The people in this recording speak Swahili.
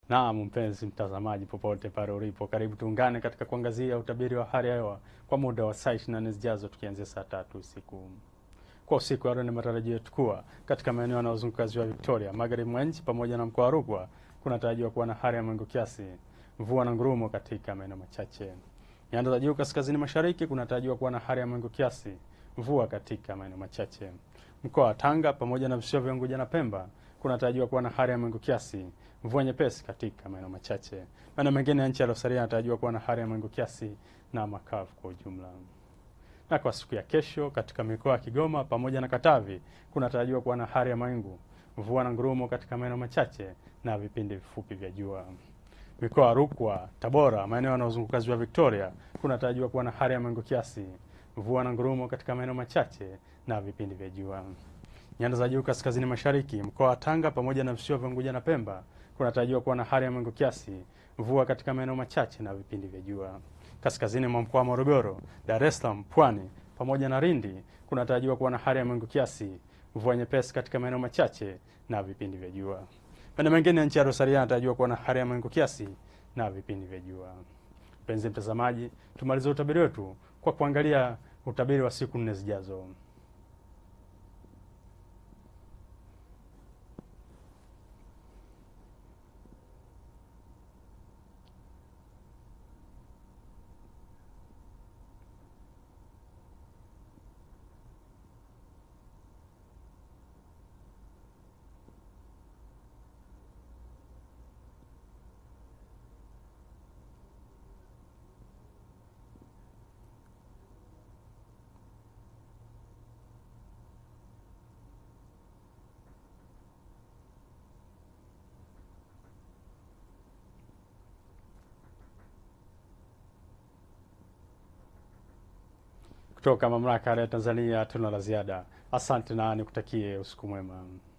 Naam, mpenzi mtazamaji, popote pale ulipo, karibu tuungane katika kuangazia utabiri wa hali ya hewa kwa muda wa saa 24 zijazo, tukianzia saa tatu usiku. Kwa usiku wa leo, ni matarajio yetu kuwa katika maeneo yanayozunguka ziwa Victoria, magharibi mwa nchi pamoja na mkoa wa Rukwa kunatarajiwa kuwa na hali ya mawingu kiasi, mvua na ngurumo katika maeneo machache. Nyanda za juu kaskazini mashariki kunatarajiwa kuwa na hali ya mawingu kiasi, mvua katika maeneo machache. Mkoa wa Tanga pamoja na visiwa vya Unguja na Pemba kunatarajiwa kuwa na hali ya mawingu kiasi, mvua nyepesi katika maeneo machache. Maeneo mengine ya nchi yaliyosalia yanatarajiwa kuwa na hali ya mawingu kiasi na makavu kwa ujumla. Na kwa siku ya kesho katika mikoa ya Kigoma pamoja na Katavi kunatarajiwa kuwa na hali ya mawingu, mvua na ngurumo katika maeneo machache na vipindi vifupi vya jua. Mikoa ya Rukwa, Tabora, maeneo yanayozunguka ziwa Victoria kunatarajiwa kuwa na hali ya mawingu kiasi, mvua na ngurumo katika maeneo machache na vipindi vya jua. Nyanda za juu kaskazini mashariki, mkoa wa Tanga pamoja na visiwa vya Unguja na Pemba kunatarajiwa kuwa na hali ya mawingu kiasi, mvua katika maeneo machache na vipindi vya jua. Kaskazini mwa mkoa wa Morogoro, Dar es Salaam, Pwani pamoja na Lindi kunatarajiwa kuwa na hali ya mawingu kiasi, mvua nyepesi katika maeneo machache na vipindi vya jua. Maeneo mengine ya nchi ya Rosaria yanatarajiwa kuwa na hali ya mawingu kiasi na vipindi vya jua. Mpenzi mtazamaji, tumalize utabiri wetu kwa kuangalia utabiri wa siku nne zijazo. Kutoka mamlaka ya Tanzania tuna la ziada. Asante na nikutakie usiku mwema.